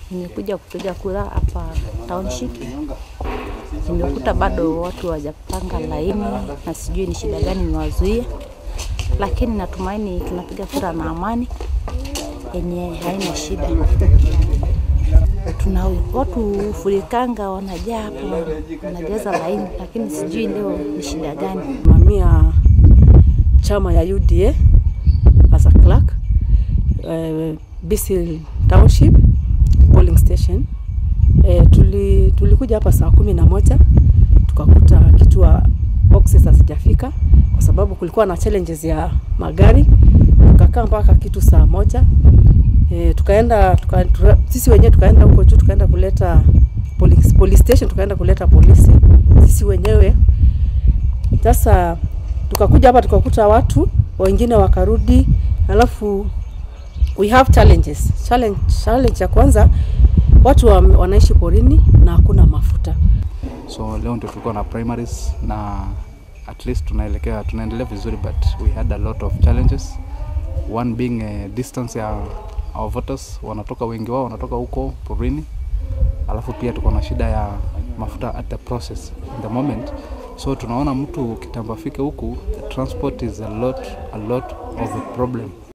nimekuja kupiga kura hapa township. Nimekuta bado watu hawajapanga laini na sijui ni shida gani imewazuia, lakini natumaini tunapiga kura na amani yenye haina shida. Tuna watu furikanga wanajaa hapa, wanajaza laini, lakini sijui leo ni shida gani. mamia chama ya UDA as a clerk uh, Bisil Township polling station. Uh, tuli, tulikuja hapa saa kumi na moja tukakuta kituo boxes hazijafika kwa sababu kulikuwa na challenges ya magari. Tukakaa mpaka kitu saa moja e, tukaenda tuka, tuka, sisi wenyewe tukaenda huko juu tukaenda kuleta police, police station tukaenda kuleta polisi sisi wenyewe sasa tukakuja hapa tukakuta watu wengine wakarudi, alafu we have challenges. Challenge, challenge ya kwanza watu wa, wanaishi porini na hakuna mafuta. So leo ndio tulikuwa na primaries na at least tunaelekea tunaendelea vizuri but we had a lot of challenges. One being uh, distance ya our voters wanatoka wengi wao wanatoka huko porini, alafu pia tuko na shida ya mafuta at the process in the moment so tunaona mtu kitambo afike huku the transport is a lot, a lot of a problem